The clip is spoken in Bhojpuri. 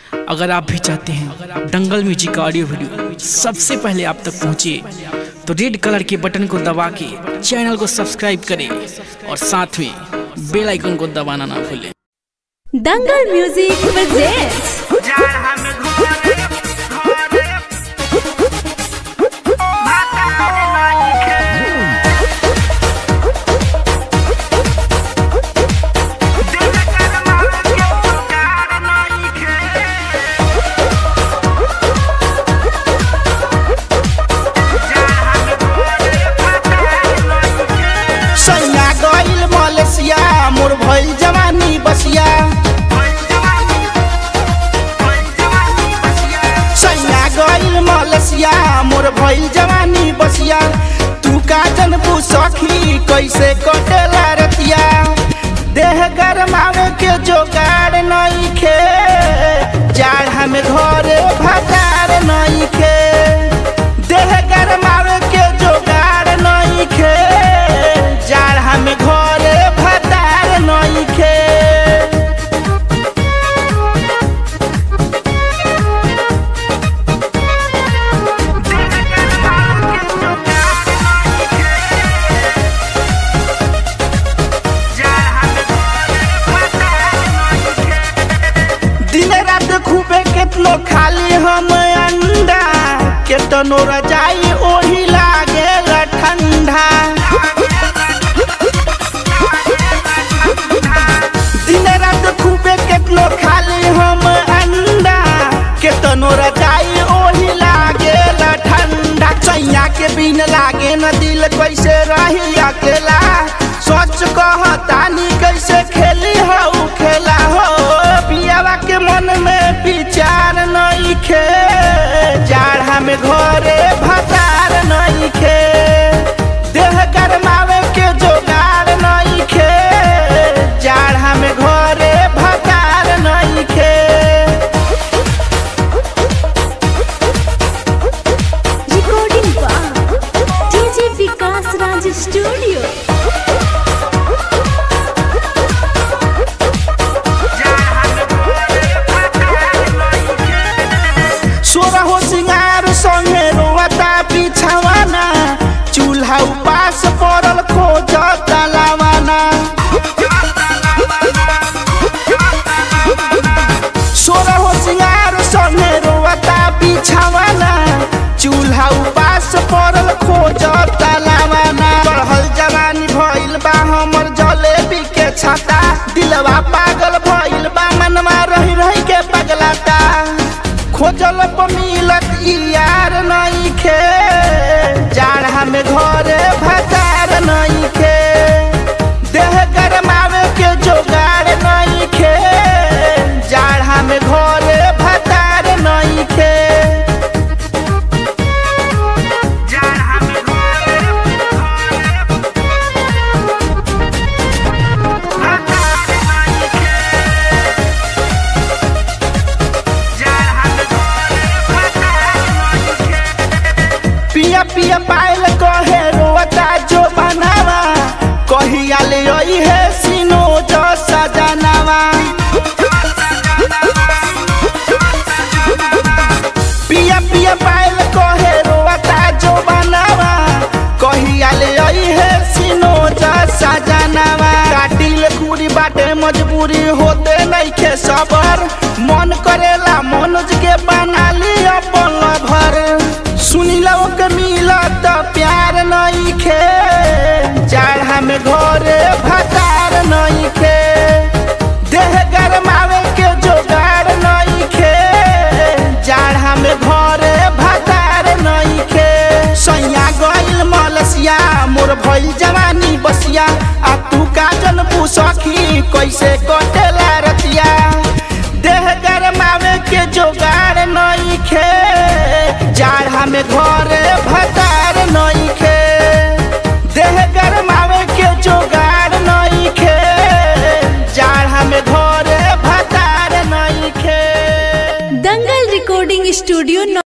अगर आप भी चाहते हैं दंगल म्यूजिक का ऑडियो वीडियो सबसे पहले आप तक पहुंचे तो रेड कलर के बटन को दबा के चैनल को सब्सक्राइब करें और साथ में बेल आइकन को दबाना ना भूलें दंगल म्यूजिक presents सैया गइल मलेशिया मोर भइल जवानी बसिया सैया गइल मलेशिया मोर भइल जवानी बसिया तू का जनबू सखी कैसे कटेला रतिया देह गरमावे के जोगाड़ नइखे जाड़ में घरे भतार नइखे देह गरमावे के जोगाड़ नइखे जाड़ में घरे भतार नइखे दिन रात खूबे केतनो खाली हम अंडा केतनो रजाई ओही लागे ठंडा दिन रात खूबे केतनो खाली हम अंडा केतनो रजाई ओही लागे ठंडा चैया के बिन लागे न दिल कैसे रही अकेला सोच कहतानी कैसे खेली हो खेला हो पियावा के मन में विचार नहीं खे जाड़ा में घरे भतार नहीं खे देह गरमावे के जोगार नहीं खे जाड़ा में घरे भतार नहीं खे recording by DJ Vikas Raj Studio. सोरा हो सिंगार संगे रोवता बिछावाना चूल्हा उपास पड़ल खोज तलावाना सोरा हो सिंगार संगे रोवता बिछावाना चूल्हा उपास पड़ल खोज तलावाना बढ़ल जवानी भइल बा हमर जलेबी के छाता दिलवा पागल भइल बा मनवा रही रही के पगलाता खोजल पर मिलत ई यार नहीं खे जाड़ा में घरे भतार नहीं खे देह गरमावे के जोगाड़ नहीं खे जाड़ा में घरे भतार नहीं खे पिया पिया पायल कहे रोता जो बनावा कहिया ले आई है सीनो जो सजनावा पिया पिया पायल कहे रोता जो बनावा कहिया ले आई है सीनो जो सजनावा काटिल पूरी बाटे मजबूरी होते नहीं खे सबर मन करेला मनोज के बना ली अपन भर सुनिला के मिलत प्यार नहीं खे जाड़ा में घरे भतार नहीं खे देह गरमावे के जोगाड़ नहीं खे जाड़ा में घरे भतार नहीं खे सैया गइल मलसिया मोर भइल जवानी बसिया आ तू का जनबू सखी कैसे कटेला रतिया देह गरमावे के जोगाड़ नहीं खे जाड़ा में घरे भतार नहीं खे देह गरमावे के जोगाड़ नहीं खे जाड़ा में घरे भतार नहीं खे दंगल recording studio